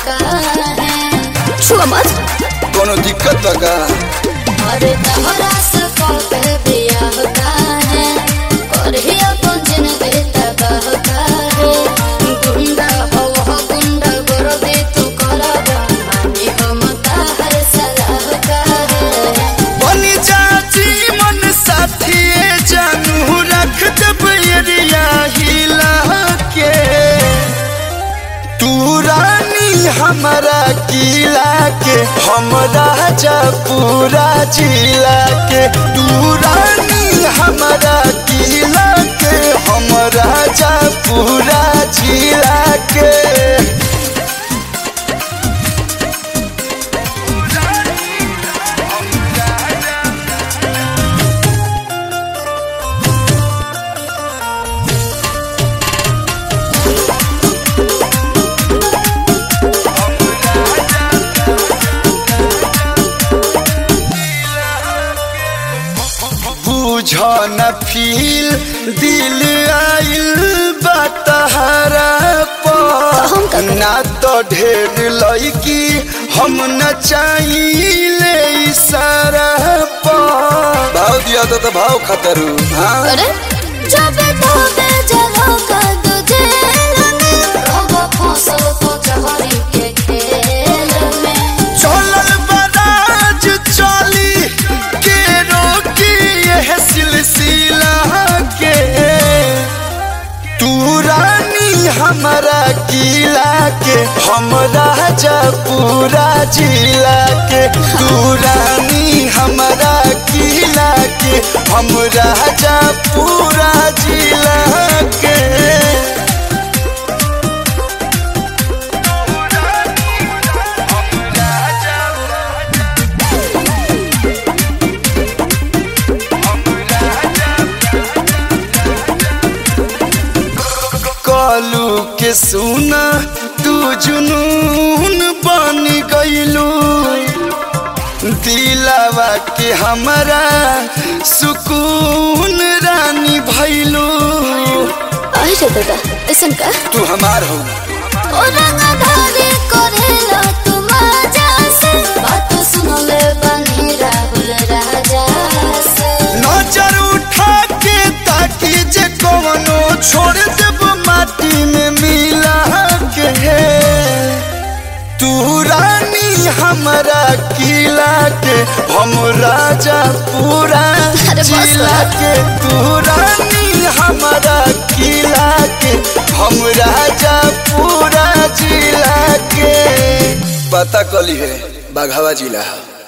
काहे छुआ मत कोनो दिक्कत लगा अरे तहरा से कबे बियाह काहे करही अपन जिंदगी तबाह काहे गुंडा हो हो गुंडा कर दे तू करबा मानी हम ताहर सलाह काहे बनी चाची मन साथी जानू रख जब एरिया हिला के तू रानी हमारा किला के हम राजा पूरा जिला के तू रानी हमारा किला के हम राजा पूरा जिला के बुझ न फील दिल आइल बतहरा हम का पर ना तो ढेर लड़की हम न चाहिए इशारा पर भाव दिया तो, तो भाव खतरू हाँ अरे जब तोबे जलो का तुझे में रहो फसल को चहरी के खेल में चलल बराज चली के रोकी यह सिलसिला के तू रानी हमारा किला के हम राजा पूरा जिला के तू रानी हमारा किला के हम राजा पूरा जिला के कालू के सुना तू जुनून बन गईलू दिलावा के हमारा सुकून रानी भैलू अरे दादा ऐसन का तू हमार हो ओ रंगधारी करेला तुम आजा से बात सुन ले बनी राहुल राजा से नजर उठा के ताकि जे कवनो छोड़ देब माटी में मिला के तू रानी हमारा किला के हम राजा पूरा अरे बस जिला कर। के तू रानी हमारा किला के हम राजा पूरा जिला के पता कली है बाघावा जिला है